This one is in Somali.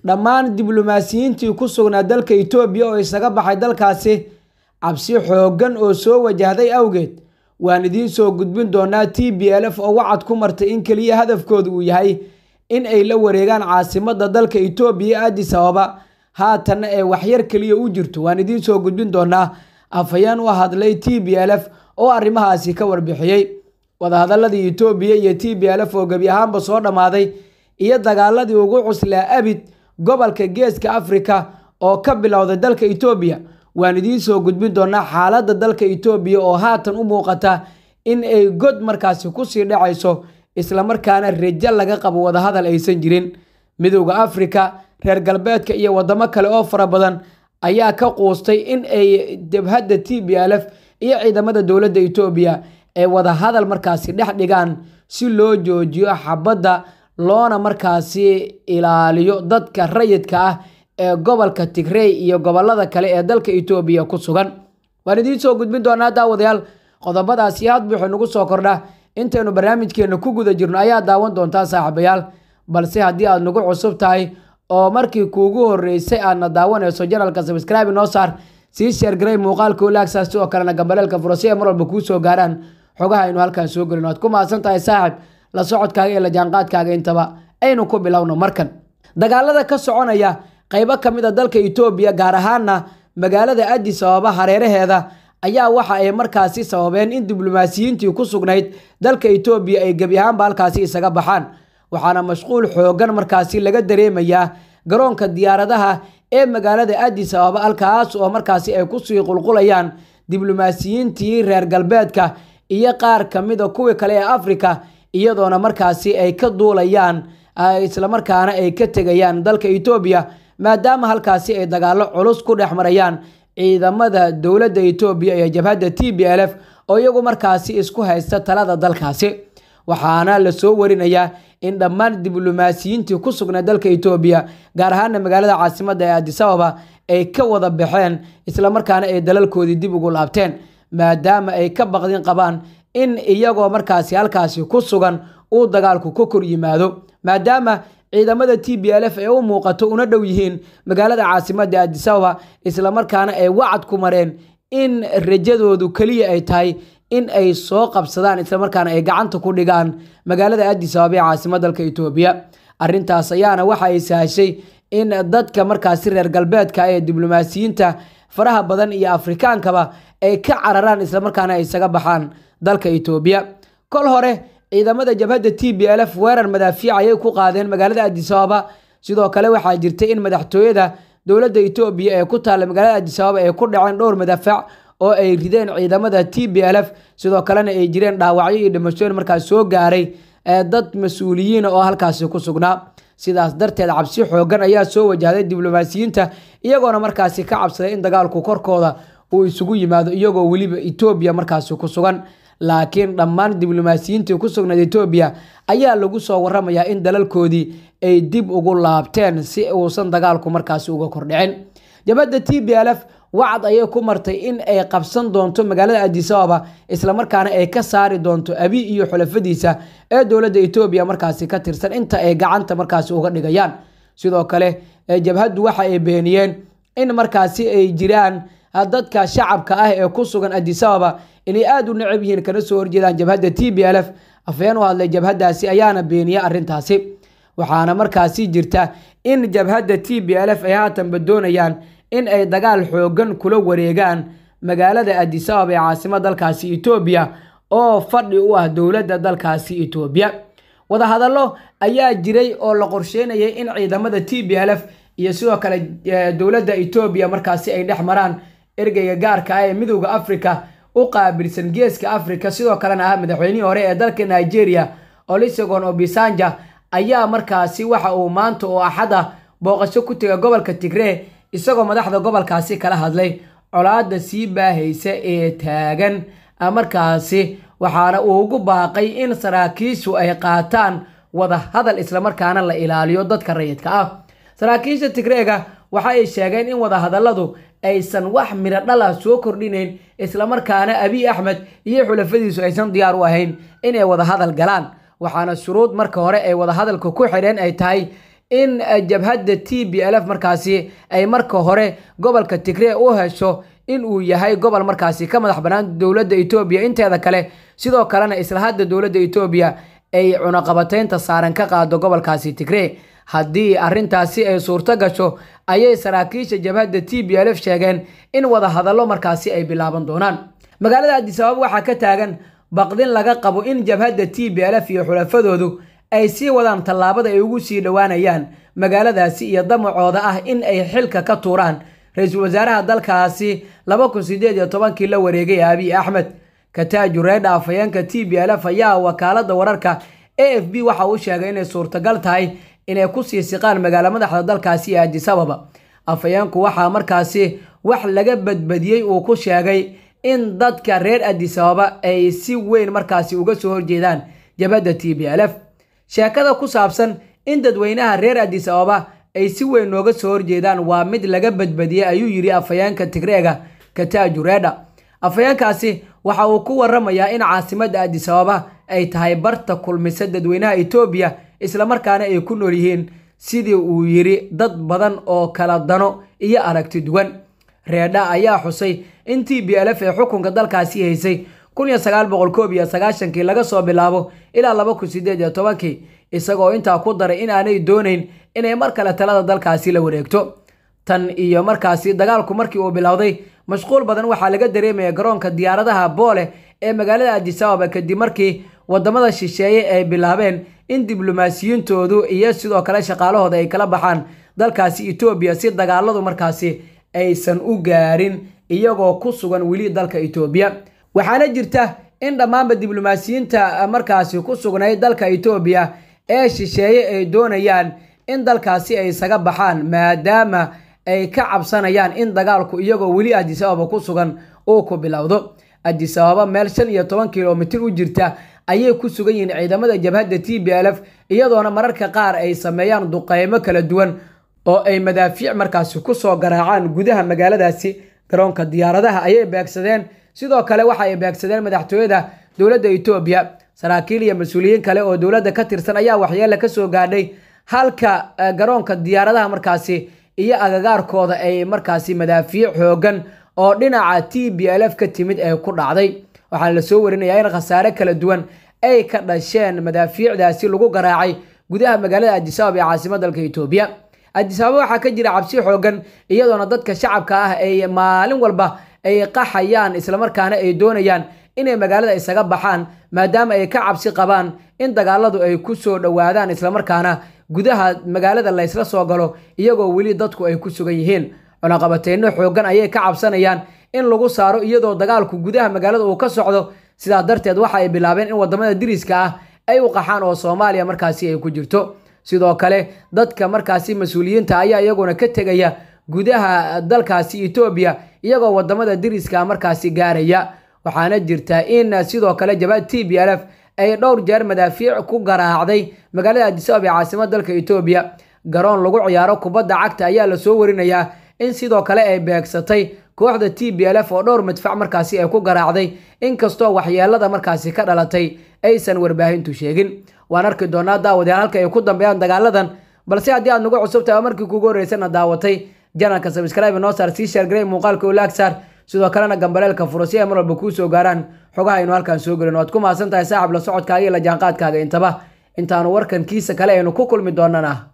dhammaan diblomaasiyiintii ku sugnaa dalka itoobiya oo isaga baxay dalkaasi cabsi xooggan oo soo wajahday awgeed waan idiin soo gudbin doonaa t b l f oo wacad ku martay in keliya hadafkooda uu yahay in ay la wareegaan caasimadda dalka itoobiya addis ababa haatanna ee waxyar keliya u jirto waan idiin soo gudbin doonaa afhayeen u hadlay t b l f oo arrimahaasi ka warbixiyey wadahadaladii itoobiya iyo t b l f oo gebi ahaanba soo dhammaaday iyo dagaaladii ugu cuslaa abid gobolka geeska afrika oo ka bilowday dalka itoobiya waan idiin soo gudbin doonaa xaaladda dalka itoobiya oo haatan u muuqata in ay god markaasi kusii dhacayso islamarkaana rajo laga qabo wadahadal aysan jirin midowda afrika reer galbeedka iyo wadamo kale oo fara badan ayaa ka quustay in ay jabhadda t b l f iyo ciidamada dowladda itoobiya ay wadahadal markaasi dhex dhigaan si loo joojiyo xabadda loona markaasi ilaaliyo dadka rayidka ah ee gobolka tigrey iyo gobolada kale ee dalka itoobiya ku sugan waan idiin soo gudbin doonaa daawadayaal qodobadaasi had buuxu nagu soo kordha intaynu barnaamijkeena ku guda jirno ayaa daawan doontaa saaxiibayaal balse haddii aad nagu cusub tahay oo markii kuugu horeysay aadna daawanayso janalka sabscribe noo saar sii sheergaray muuqaalka olaagsaas sidoo kalena gambaleelka furasi ee mar walba kuu soo gaaraan xogaha aynu halkan soo gelino waad ku mahadsan tahay saaxib la socodkaaga iyo la jaanqaadkaaga intaba aynu ku bilowno markan dagaalada ka soconaya qaybo ka mid a dalka itoobiya gaar ahaana magaalada addis ababa hareeraheeda ayaa waxa ay markaasi sababeen in diblomaasiyiintii ku sugnayd dalka itoobiya ay gebi ahaanba halkaasi isaga baxaan waxaana mashquul xoogan markaasi laga dareemayaa garoonka diyaaradaha ee magaalada addis ababa halkaas oo markaasi ay kusii qulqulayaan diblomaasiyiintii reer galbeedka iyo qaar ka mida kuwii kale ee afrika iyadoona markaasi ay ka duulayaan islamarkaana ay ka tegayaan dalka itoobiya maadaama halkaasi ay dagaalo culus ku dhex marayaan ciidamada dowladda itoobiya iyo jabhadda t b l f oo iyagu markaasi isku haysta talada dalkaasi waxaana lasoo warinayaa in dhammaan diblomaasiyiintii ku sugnaa dalka itoobiya gaar ahaana magaalada caasimadda ee addis ababa ay ka wada baxeen islamarkaana ay dalalkoodii dib ugu laabteen maadaama ay ka baqdin qabaan in iyagoo markaasi halkaasi ku sugan uu dagaalku ka kor yimaado maadaama ciidamada t b l f ee u muuqato una dhow yihiin magaalada caasimadda addis ababa islamarkaana ay wacad ku mareen in rajadoodu keliya ay tahay in ay soo qabsadaan islamarkaana ay gacanta ku dhigaan magaalada addis ababa ee caasimadda dalka itoobiya arrintaas ayaana waxa ay sahashay in dadka markaasi reer galbeedka ee diblomaasiyiinta faraha badan iyo afrikaankaba ay ka cararaan islamarkaana ay isaga baxaan dalka itoobiya kol hore ciidamada jabhadda t b l f weerar madaafiic ayay ku qaadeen magaalada addis ababa sidoo kale waxaa jirtay in madaxtooyada dowladda itoobiya ee ku taalla magaalada addis ababa ay ku dhaceen dhowr madaafac oo ay rideen ciidamada t b l f sidoo kalena ay jireen dhaawacyo iyo dhimashooyin markaas soo gaaray dad mas-uuliyiina oo halkaasi ku sugnaa sidaas darteed cabsi xoogan ayaa soo wajahday diblomaasiyiinta iyagoona markaasi ka cabsaday in dagaalku korkooda uu isugu yimaado iyagoo weliba itoobiya markaasi ku sugan laakiin dhammaan diblomaasiyiintii ku sugnayd etoobiya ayaa lagu soo waramayaa in dalalkoodii ay dib ugu laabteen si uusan dagaalku markaasi uga kordhicin jabhadda t b l f wacad ayay ku martay in ay qabsan doonto magaalada addis ababa islamarkaana ay ka saari doonto abi iyo xulafadiisa ee dowladda etoobiya markaasi ka tirsan inta ay gacanta markaasi uga dhigayaan sidoo kale jabhaddu waxa ay beeniyeen in markaasi ay jiraan dadka shacabka ah ee ku sugan addis ababa inay aada u necab yihiin kana soo horjeedaan jabhadda t b l f afhayeen u hadlay jabhaddaasi ayaana beeniya arrintaasi waxaana markaasi jirta in jabhadda t b l f ay haatanba doonayaan in ay dagaal xoogan kula wareegaan magaalada addis ababa ee caasimada dalkaasi etoobiya oo fadhi u ah dowladda dalkaasi etoobiya wadahadallo ayaa jiray oo la qorsheynayay in ciidamada t b l f iyo sidoo kale dowladda etoobiya markaasi ay dhex maraan ergeyga gaarka ah ee midowda africa u qaabilsan geeska africa sidoo kalena ah madaxweynihii hore ee dalka nigeria olusegon obisanja ayaa markaasi waxa uu maanta oo axada booqasho ku tegay gobolka tigree isagoo madaxda gobolkaasi kala hadlay colaada sii baahaysa ee taagan markaasi waxaana uu ugu baaqay in saraakiishu ay qaataan wada hadal islamarkaana la ilaaliyo dadka rayidka ah saraakiisha tigreega waxa ay sheegeen in wadahadalladu aysan wax midho dhala soo kordhinayn islamarkaana abiy axmed iyo xulafadiisu aysan diyaar u ahayn inay wadahadal galaan waxaana shuruud marka hore ay wadahadalka ku xidheen ay tahay in jabhadda t b l f markaasi ay marka hore gobolka tigree u hesho in uu yahay gobol markaasi ka madax bannaan dowladda etoobiya inteeda kale sidoo kalena isla hadda dowladda etoobiya ay cunaqabateynta saaran ka qaado gobolkaasi tigree haddii arrintaasi ay suurto gasho ayay saraakiisha jabhadda t b l f sheegeen in wada hadallo markaasi ay bilaaban doonaan magaalada adisababa waxaa ka taagan baqdin laga qabo in jabhadda t b l f iyo xulafadoodu ay sii wadaan tallaabada ay ugu sii dhowaanayaan magaaladaasi iyo damacooda ah in ay xilka ka tuuraan ra-iisul wasaaraha dalkaasi laba kun sideed iyo tobankii la wareegay abiy axmed kataaju reedha afhayeenka t b l f ayaa wakaalada wararka a f b waxa uu sheegay inay suurtagal tahay inay kusii siqaan magaalo madaxda dalkaasi ee adisababa afhayeenku waxaa markaasi wax laga badbadiyey uu ku sheegay in dadka reer adisababa ay si weyn markaasi uga soo horjeedaan jabhadda t b l f sheekada ku saabsan in dadweynaha reer adisababa ay si weyn nooga soo horjeedaan waa mid laga badbadiyey ayuu yidhi afhayeenka tigreega kataaju reedha afhayeenkaasi waxa uu ku waramayaa in caasimadda adisababa ay tahay barta kulmisa dadweynaha etoobiya islamarkaana ay ku nool yihiin sidii uu yidhi dad badan oo kala dano iyo aragti duwan reedha ayaa xusay in t b l f ee xukunka dalkaasi haysay kun iyo sagaal boqol koob iyo sagaashankii laga soo bilaabo ilaa laba kun sideed iyo tobankii isagoo intaa ku daray in aanay doonayn inay mar kale talada dalkaasi la wareegto tan iyo markaasi dagaalku markii uu bilowday mashquul badan waxaa laga dareemaya garoonka diyaaradaha boole ee magaalada adisababa kadib markii wadamada shisheeye ay bilaabeen in diblomaasiyiintoodu iyo sidoo kale shaqaalahooda ay kala baxaan dalkaasi etoobiya si dagaaladu markaasi aysan u gaarin iyagoo ku sugan weli dalka etoobiya waxaana jirta in dhammaanba diblomaasiyiinta markaasi ku sugnay dalka etoobiya ee shisheeye ay doonayaan in dalkaasi ay isaga baxaan maadaama ay ka cabsanayaan in dagaalku iyagoo weli adisababa ku sugan uu ku bilowdo adisababa meel shan iyo toban kilomitir u jirta ayay ku sugan yihiin ciidamada jabhadda t b l f iyadoona mararka qaar ay sameeyaan duqeymo kala duwan oo ay madaafiic markaasi kusoo garaacaan gudaha magaaladaasi garoonka diyaaradaha ayay beegsadeen sidoo kale waxa ay beegsadeen madaxtooyada dowladda etoobiya saraakiil iyo mas-uuliyiin kale oo dowladda ka tirsan ayaa waxyeele kasoo gaadhay halka garoonka diyaaradaha markaasi iyo agagaarkooda ay markaasi madaafiic xoogan oo dhinaca t b l f ka timid ee ku dhacday waxaana lasoo warinayaa in khasaare kala duwan ay ka dhasheen madaafiicdaasi lagu garaacay gudaha magaalada adisababa ee caasimad dalka etoobiya adisababa waxaa ka jira cabsi xoogan iyadoona dadka shacabka ah ay maalin walba ay qaxayaan islamarkaana ay doonayaan inay magaalada isaga baxaan maadaama ay ka cabsi qabaan in dagaaladu ay ku soo dhowaadaan islamarkaana gudaha magaalada laysla soo galo iyagoo weli dadku ay ku sugan yihiin cunaqabateyno xoogan ayay ka cabsanayaan in lagu saaro iyadoo dagaalku gudaha magaalada uu ka socdo sidaa darteed waxa ay bilaabeen in wadamada diriska ah ay u qaxaan oo soomaaliya markaasi ay ku jirto sidoo kale dadka markaasi mas-uuliyiinta ayaa iyaguna ka tegaya gudaha dalkaasi etoobiya iyagoo wadamada diriska markaasi gaaraya waxaana jirta in sidoo kale jabhad t b l f ay dhowr jeer madaafiic ku garaacday magaalada adisabab ee caasimad dalka etoobiya garoon lagu ciyaaro kubadda cagta ayaa lasoo warinayaa in sidoo kale ay beegsatay kooxda t b l f oo dhowr madfac markaasi ay ku garaacday inkastoo waxyeelada markaasi ka dhalatay aysan warbaahintu sheegin waan arki doonaa daawadayaal halka ay ku dambeeyaan dagaaladan balse haddii aad nagu cusubtahay oo markii kugu horreysana daawatay janalka sabscribe noo saar sii sheergarey muuqaalka ulaag saar sidoo kalena gambaleelka furo si ay mar walba kuu soo gaaraan xogaha aynu halkaan soo gelin waad ku mahadsan tahay saaxib la socodkaaga iyo la jaanqaadkaaga intaba intaanu warkan kiisa kale aynu ku kulmi doonana